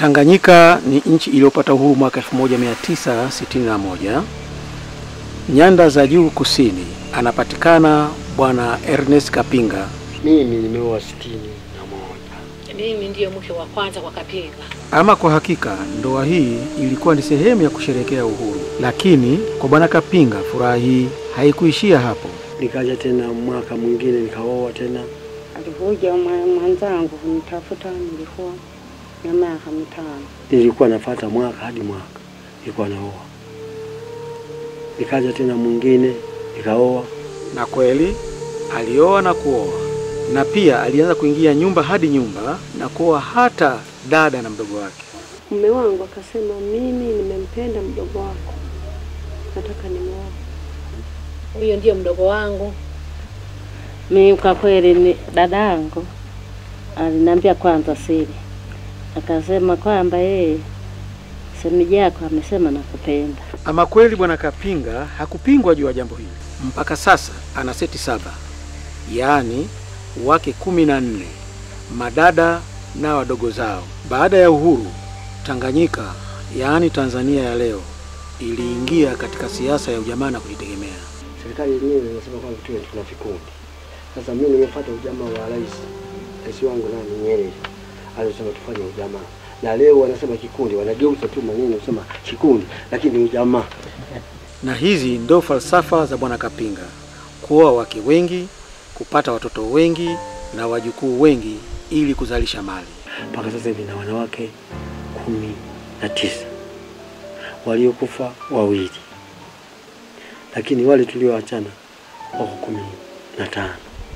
Tanganyika ni nchi iliyopata uhuru mwaka 1961. Nyanda za juu kusini anapatikana Bwana Ernest Kapinga. Mimi nimeoa sitini na moja. Mimi ndiyo mke wa kwanza kwa Kapinga. Ama kwa hakika ndoa hii ilikuwa ni sehemu ya kusherekea uhuru, lakini kwa Bwana Kapinga furaha hii haikuishia hapo. Nikaja tena mwaka mwingine nikaoa tena. Alikuja mwa- mwenzangu kunitafuta, nilikuwa na miaka mitano. Nilikuwa nafata mwaka hadi mwaka nilikuwa naoa. Nikaja tena mwingine nikaoa. Na kweli alioa na kuoa, na pia alianza kuingia nyumba hadi nyumba na kuoa hata dada na mdogo wake. Mume wangu akasema, mimi nimempenda mdogo wako, nataka nimuoe. Huyo ndiyo mdogo wangu. Mimi kwa kweli ni dada yangu aliniambia kwanza siri, akasema kwamba yeye shemeji yako amesema nakupenda. Ama kweli Bwana Kapinga hakupingwa juu ya jambo hili. Mpaka sasa ana seti saba, yaani wake kumi na nne, madada na wadogo zao. Baada ya uhuru, Tanganyika yaani Tanzania ya leo iliingia katika siasa ya ujamaa na kujitegemea. Serikali yenyewe inasema kwamba tuwe tuna vikundi. Sasa mimi nimefuata ujamaa wa rais, rais wangu nani Nyerere alisema tufanye ujamaa, na leo wanasema kikundi, wanageuza tu maneno kusema kikundi, lakini ni ujamaa. Na hizi ndo falsafa za Bwana Kapinga: kuoa wake wengi, kupata watoto wengi na wajukuu wengi ili kuzalisha mali. Mpaka sasa hivi na wanawake kumi na tisa waliokufa wawili, lakini wale tulioachana wako kumi na tano.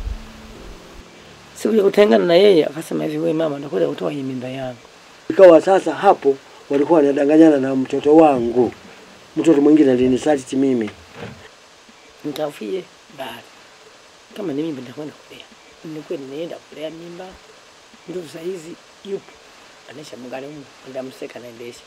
Siku ya kutengana na yeye akasema hivi, wewe mama, nakuja kutoa hii mimba yangu. Ikawa sasa hapo walikuwa wanadanganyana na mtoto wangu, mtoto mwingine alinisaliti mimi. Nitafie bali kama ni mimba nitakwenda kulea. Nilikuwa nimeenda kulea mimba, ndio saa hizi yupo anaisha mgalimu, ndio mseka naendesha.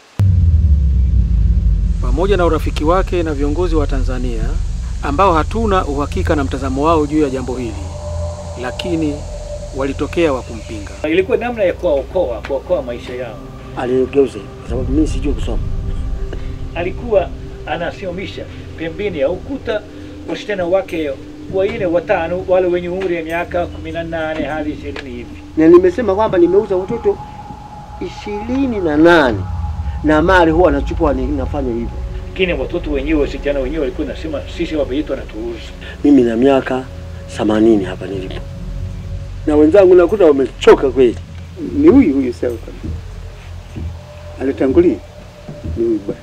pamoja na urafiki wake na viongozi wa Tanzania ambao hatuna uhakika na mtazamo wao juu ya jambo hili, lakini walitokea wa kumpinga. Ilikuwa namna ya kuwaokoa, kuokoa maisha yao. Aligeuza kwa sababu mimi sijui kusoma. Alikuwa anasimamisha pembeni ya ukuta wasichana wake wanne watano, wale wenye umri ya miaka kumi na nane hadi ishirini hivi. na nimesema kwamba nimeuza watoto ishirini na nane na mali huwa nachukua ni- nafanya hivyo. Lakini watoto wenyewe, wasichana wenyewe walikuwa nasema sisi wameitwa na tuuza. Mimi na miaka themanini hapa nilipo, na wenzangu nakuta wamechoka kweli. ni huyu huyu sawa kabisa. Alitangulia ni huyu bwana.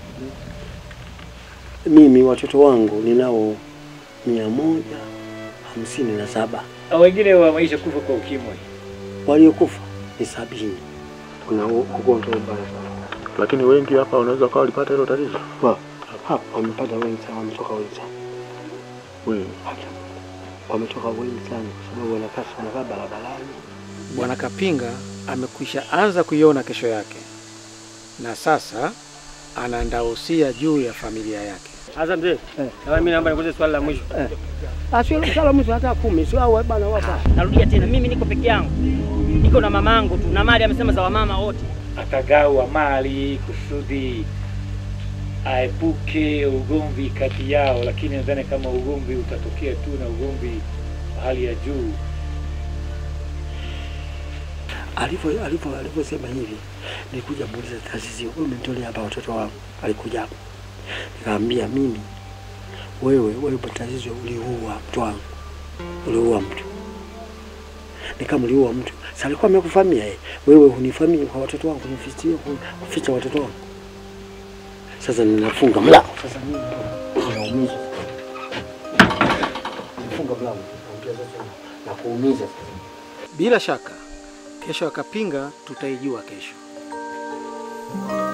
Mimi watoto wangu ninao mia moja hamsini na saba Na wengine wameisha kufa kwa ukimwi. waliokufa ni sabini. Kuna u- ugonjwa mbaya sana Lakini wengi hapa wanaweza kawa walipata hilo tatizo. Wa- hapa wamepata wengi sana, wametoka wengi sana, Wewe wametoka wengi sana kwa sababu wanakaa wanakaa barabarani. Bwana Kapinga amekwisha anza kuiona kesho yake, na sasa anaandaa usia juu ya familia yake. Sasa mzee, na mimi naomba nikuulize swali la mwisho. Asio sala mtu hata kumi, sio hao bana wapa. Narudia tena, mimi niko peke yangu, niko na mamangu tu, na mali amesema za wamama wote. Akagawa mali kusudi aepuke ugomvi kati yao, lakini nadhani kama ugomvi utatokea tu na ugomvi wa hali ya juu Alivyo alivyo alivyosema hivi, nilikuja muuliza taasisi, wewe umenitolea hapa watoto wangu. Alikuja hapa, nikamwambia mimi, wewe wewe taasisi, uliua mtu wangu, uliua mtu. Nikamliua mtu, sasa alikuwa amekufamia yeye, wewe hunifamia kwa watoto wangu, nifichie kuficha watoto wangu. Sasa ninafunga mlango, sasa mimi naumiza, nifunga mlango, naambia sasa na kuumiza sasa. Bila shaka kesho ya Kapinga tutaijua kesho.